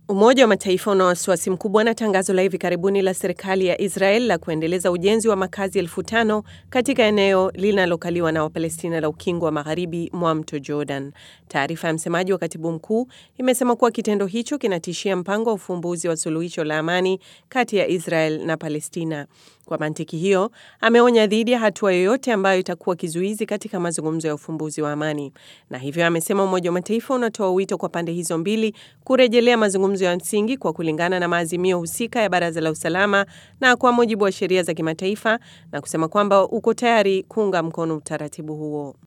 Umoja wa Mataifa una wasiwasi mkubwa na tangazo la hivi karibuni la serikali ya Israel la kuendeleza ujenzi wa makazi elfu tano katika eneo linalokaliwa na Wapalestina la ukingo wa magharibi mwa mto Jordan. Taarifa ya msemaji wa katibu mkuu imesema kuwa kitendo hicho kinatishia mpango wa ufumbuzi wa suluhisho la amani kati ya Israel na Palestina. Kwa mantiki hiyo, ameonya dhidi ya hatua yoyote ambayo itakuwa kizuizi katika mazungumzo ya ufumbuzi wa amani, na hivyo amesema Umoja wa Mataifa unatoa wito kwa pande hizo mbili kurejelea mazungumzo ya msingi kwa kulingana na maazimio husika ya Baraza la Usalama na kwa mujibu wa sheria za kimataifa, na kusema kwamba uko tayari kuunga mkono utaratibu huo.